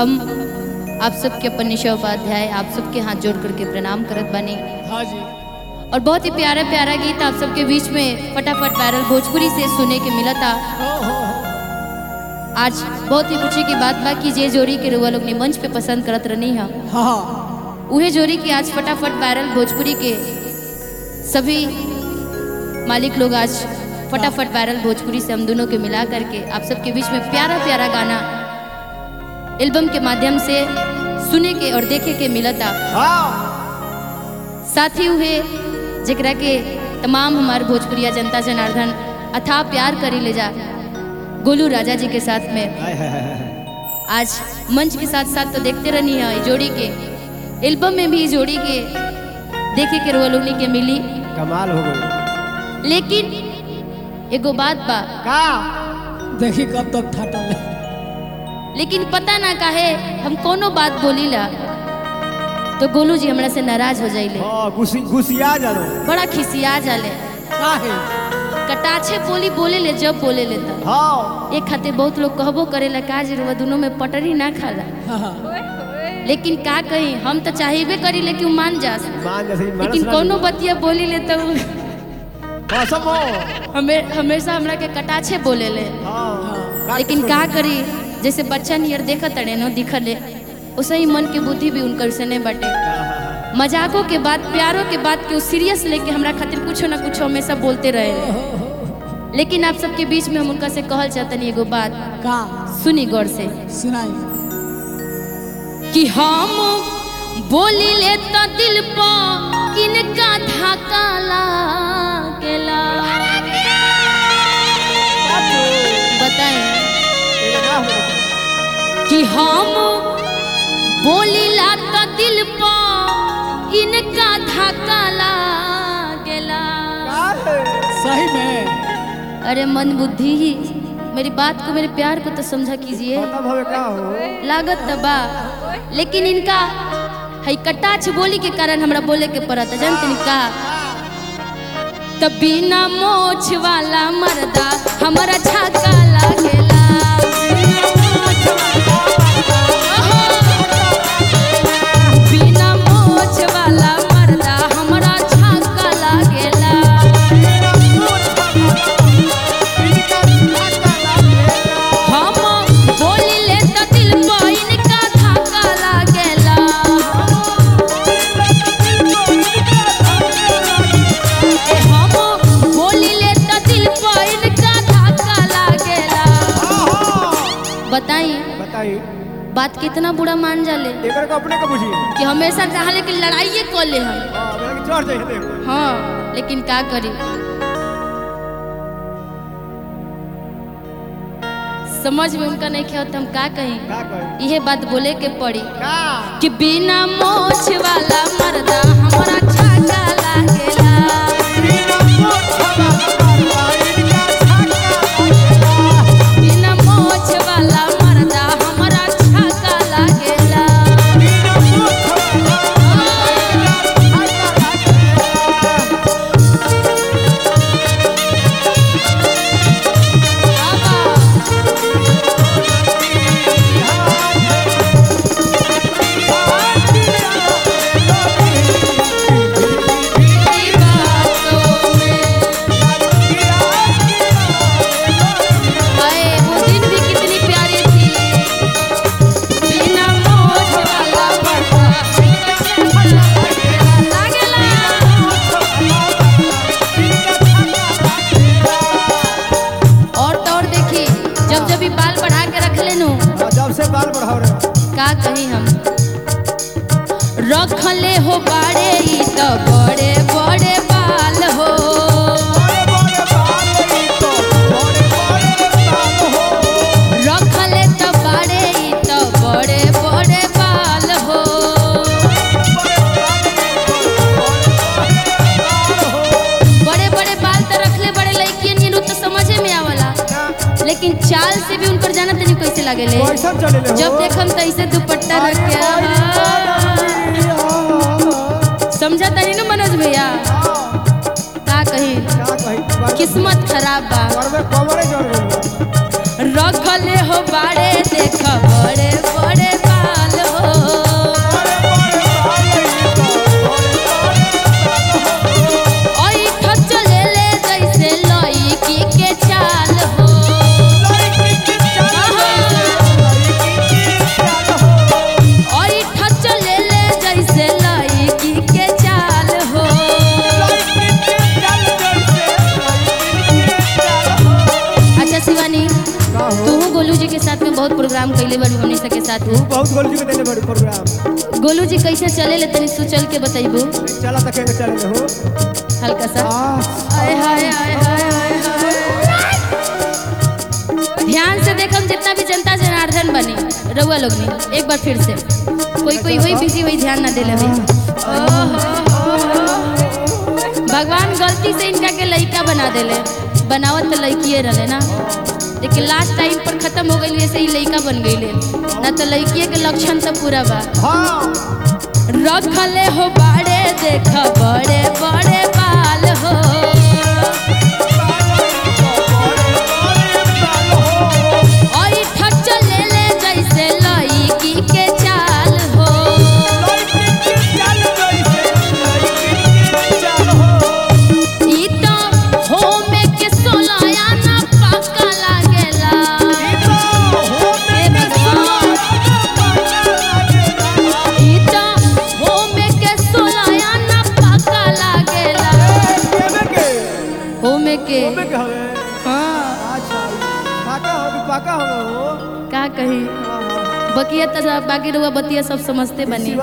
हम आप सबके अपन निशा उपाध्याय आप सबके हाथ जोड़ करके प्रणाम करत बानी हाँ जी और बहुत ही प्यारा प्यारा गीत आप सबके बीच में फटाफट वायरल भोजपुरी से सुने के मिला था हो हो हो आज बहुत ही खुशी की बात बा कि जे जोड़ी के रुआ लोग ने मंच पे पसंद करत रहनी है हाँ उहे जोड़ी की आज फटाफट वायरल भोजपुरी के सभी मालिक लोग आज फटाफट वायरल भोजपुरी से हम दोनों के मिला करके आप सबके बीच में प्यारा प्यारा गाना एल्बम के माध्यम से सुने के और देखे के मिलता हाँ साथ ही हुए जकरा के तमाम हमार भोजपुरिया जनता जनार्दन अथाह प्यार करी ले जा गोलू राजा जी के साथ में हाय, हाय, हाय, हाय। आज मंच के साथ साथ तो देखते रहनी है ये जोड़ी के एल्बम में भी इस जोड़ी के देखे के रोलोनी के मिली कमाल हो गई लेकिन एगो बात बा का देखी कब तक फाटल लेकिन पता ना काहे हम कोनो बात बोली ला तो गोलू जी हमरा से नाराज हो जाइले हाँ गुसी गुसिया जानो बड़ा खिसिया जाले काहे कटाछे बोली बोले ले जब बोले ले तब हाँ एक खातिर बहुत लोग कहबो करेला का जरूरत दोनों में पटरी ना खाला हाँ लेकिन का कही हम तो चाहबे करी लेकिन उ मान जास मान जैसे लेकिन कोनो बतिया बोली ले तो उ कसम हो हमें हमेशा हमरा के कटाछे बोले ले हाँ लेकिन का करी जैसे बच्चा नियर देखत अड़े नो दिखले उसे ही मन के बुद्धि भी उनकर से नहीं बटे मजाकों के बाद प्यारों के बाद के सीरियस लेके हमरा खातिर कुछ ना कुछ हमेशा बोलते रहे लेकिन आप सबके बीच में हम उनका से कहल चाहतनी एगो बात का सुनी गौर से सुनाई कि हम बोली ले तो दिल पा इनका धाका लागेला बताएं कि हम बोली ला तो दिल पा इनका धाका लागेला सही में अरे मन बुद्धि ही मेरी बात को मेरे प्यार को तो समझा कीजिए खत्म होवे का हो लागत त बा लेकिन इनका है कटाछ बोली के कारण हमरा बोले के पड़त जानते नी का तब बिना मोछ वाला मर्दा हमरा छाका लागेला बिना मोछ वाला मर्दा हमरा छाका लागेला हम बोली ले त दिल पर इनका धाका लागेला ए हम बोली ले त दिल पर इनका धाका लागेला बताई बताइए बात कितना बुरा मान जाले एकर को अपने को बुझिए कि हमेशा चाहले कि लड़ाइए कर ले हम हाँ मेरे को चढ़ जाइए देखो हाँ लेकिन का करी समझ में उनका नहीं खेल तो हम का कहीं का कहे यह बात बोले के पड़ी का कि बिना मोछ वाला मर्दा हमरा छाका लागेला बिना मोछ वाला मर्दा हमरा छाका लागेला तेरी बातों में हाय वो दिन भी कितनी प्यारी थी बिना मोछ वाला मर्दा लागेला और तो और देखी जब जब भी बाल बढ़ा के रख लेनु जब से बाल बढ़ाओ रहे का कही हम रखले हो बाड़े ई तो बड़े बड़े बाल हो रखले तो बाड़े ई तो बड़े बड़े बाल हो बड़े बड़े बाल तो रखले बड़े लड़कियन ये तो समझे में आवला लेकिन चाल से भी उनकर जाना तनी कैसे लागेले कैसन चले ले हो? जब देखम तो ऐसे दुपट्टा रख के आहा। समझा तनी ना मनोज भैया का कही क्या कही किस्मत खराब बा करबे कमरे जोर गइल बा। रखले हो बाड़े देख बड़े बड़े बा बहुत प्रोग्राम कैले बड़ी हमनी सबके साथ तू बहुत गोल जी के देले बड़ी प्रोग्राम गोलू जी कैसे चले ले तनी तू चल के बताइबू चला तक के चले हो हल्का सा आ आय हाय हाय हाय हाय हाय ध्यान से देखम जितना भी जनता जनार्दन बनी रउआ लोग नहीं एक बार फिर से कोई कोई वही बिजी हुई ध्यान ना देले भाई भगवान गलती से इनका के लड़का बना देले बनावत तो लड़किए रहे ना लेकिन लास्ट टाइम पर खत्म हो गई वैसे ही लड़का बन गई ना तो लड़किए के लक्षण तो पूरा बा हां रखले हो बाड़े देख बड़े बड़े बाल हो और ठच ले ले जैसे लईकी के चाल हो ई तो होमे के सोलाया ना पक्का लागेला ए भगवान ई तो होमे के सोलाया ना पक्का लागेला होमे के हाँ का कही बकिया तो सब बाकी रुआ बतिया सब समझते बनी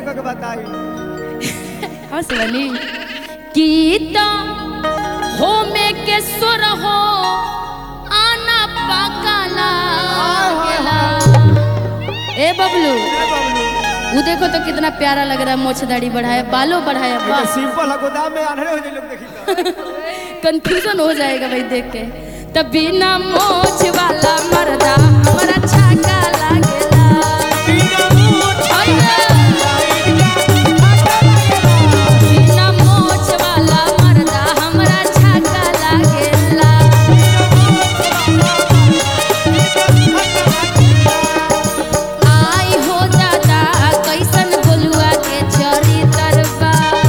हंस बनी गीत हो में के सुर हो आना पाका लागेला ए बबलू वो देखो तो कितना प्यारा लग रहा है मोछ दाढ़ी बढ़ाया बालों बढ़ाया वाह सिंपल है गोदाम में आने हो जाए लोग देखी कंफ्यूजन हो जाएगा भाई देख के तब बिना मोछ वाला मर्दा हमारा छाका लागेला बिना मोछ वाला मर्दा हमरा छाका लागेला आई हो दादा कैसन बोलुआ के चरी तरबा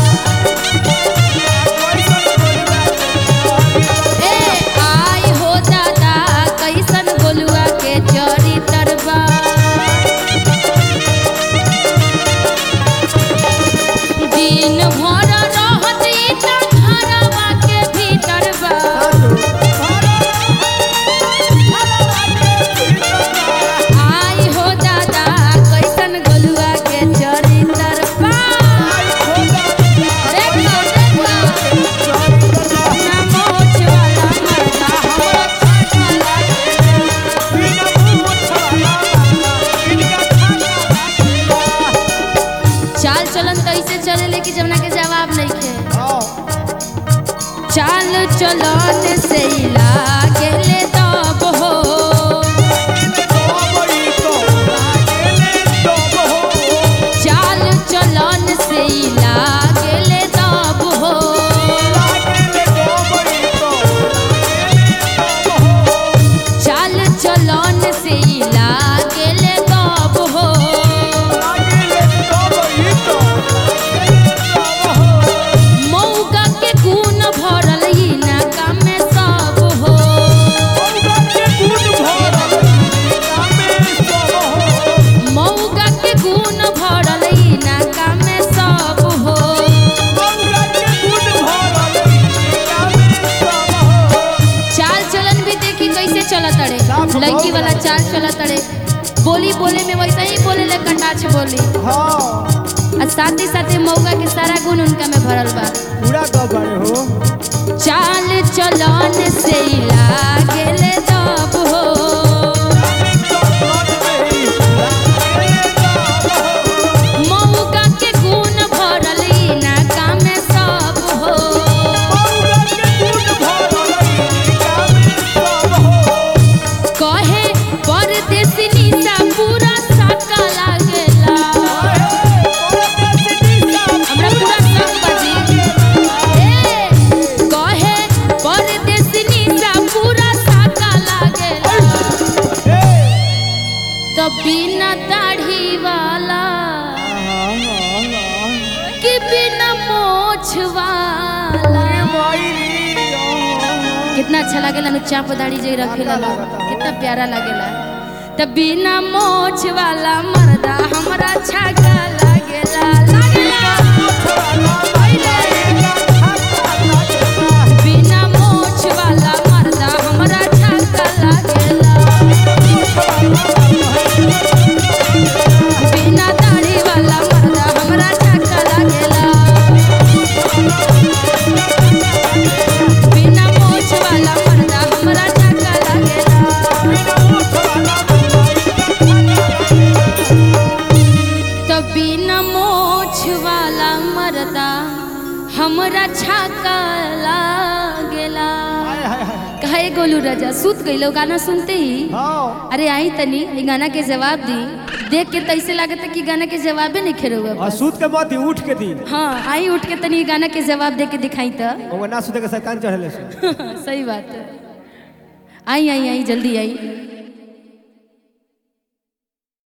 ए आई हो दादा कैसन बोलुआ के चरी तरबा दिन भर रहत ई त घरवा के भीतर बा आई हो दादा कैसन गोलुआ के चरी तरबा देखो देखो ना मोछ वाला मर्दा हमरा छाका लागेला चाल चलन तो ऐसे चले लेकिन जमुना के जवाब नहीं खे चाल चलन से ही लागेले तब हो चाल चलन से ही लागेले तब हो चाल चलन से ही लागेले तब हो मौका के गुण भरल ई ना काम में सब हो मौका के गुण भरल ई ना काम में सब हो चाल चलन भी देखी कैसे चलत अड़े साफ लड़की बहुत वाला चाल चलत अड़े बोली बोले में वैसा ही बोले ले कटाछ बोली और साथ ही साथ मौका के सारा गुण उनका में भरल बा पूरा कब बड़े हो चाल चलन से ही लागेले तब हो मौका के गुण भरल ई ना काम में सब हो कहे परदेसी निशा पूरा साका लागेला हमरा पूरा संग बजी ए कहे परदेसी निशा पूरा साका लागेला तो बिना दाढ़ी वाला कि बिना मोछ वाला कितना अच्छा लागेला नु चाप दाढ़ी जे रखेला लोग कितना प्यारा लागेला तब बिना मोछ वाला मर्दा हमरा छागा लागेला लागेला बिना मोछ वाला मर्दा हमरा छागा लागेला कहे गोलू राजा सूत गइलो गाना सुनते ही हाँ अरे आई तनी ई गाना के जवाब दी देख के तैसे लागत कि गाना के जवाबे नहीं खेरो और सूत के मत दी, उठ के दी हाँ आई उठ के तनी ई गाना के जवाब दे के दिखाई तो ओमे ना सूते के शैतान चढ़ले से सही बात है आई आई आई जल्दी आई